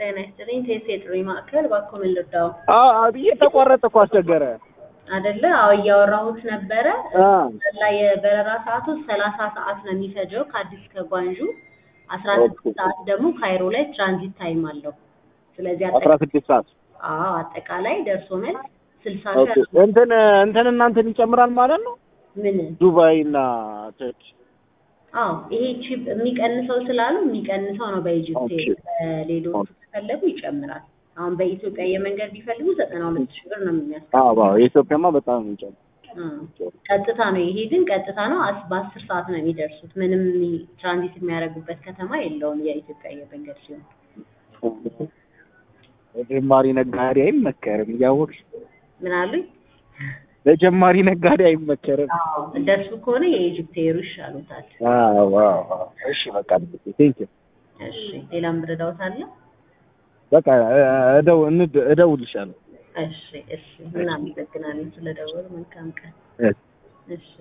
ጤና ይስጥልኝ። ቴስ የጥሪ ማዕከል እባክዎ ምን ልርዳው? ብዬ ተቋረጠ እኮ አስቸገረ። አይደለ? አዎ እያወራሁት ነበረ። አ ላይ የበረራ ሰዓቱ ሰላሳ ሰዓት ነው የሚፈጀው ከአዲስ ከጓንጁ አስራ ስድስት ሰዓት ደግሞ ካይሮ ላይ ትራንዚት ታይም አለው። ስለዚህ አስራ አጠቃ- ስድስት ሰዓት አዎ አጠቃላይ ደርሶ መልስ ስልሳ ኦኬ። እንትን እንትን እናንተን ይጨምራል ማለት ነው ምን ዱባይ እና ተርኪ አዎ ይሄ ቺፕ የሚቀንሰው ስላሉ የሚቀንሰው ነው በኢጅፕት ኦኬ። ሌሎቹ ከፈለጉ ይጨምራል። አሁን በኢትዮጵያ የመንገድ ቢፈልጉ ዘጠና ሁለት ሺህ ብር ነው የሚያስ አዎ አዎ የኢትዮጵያማ በጣም ነው የሚጨምረው። አ፣ ቀጥታ ነው ይሄ ግን ቀጥታ ነው አስ- በአስር ሰዓት ነው የሚደርሱት። ምንም ሚ- ትራንዚት የሚያደርጉበት ከተማ የለውም የኢትዮጵያ አየር መንገድ ሲሆን ለጀማሪ ነጋዴ አይመከርም እያወቅሽ ምን አሉኝ? ለጀማሪ ነጋዴ አይመከርም። አዎ እንደሱ ከሆነ የኢጅፕት ኤሩ ይሻሉታል። አዎ አዎ አዎ። እሺ በቃ ቴንክ ዩ እሺ ሌላም ብረዳውት አለ? በቃ እደው እንድ- እደውልልሻለሁ። እሺ እሺ እናመሰግናለን ስለደወሉ። መልካም ቀን። እሺ። እሺ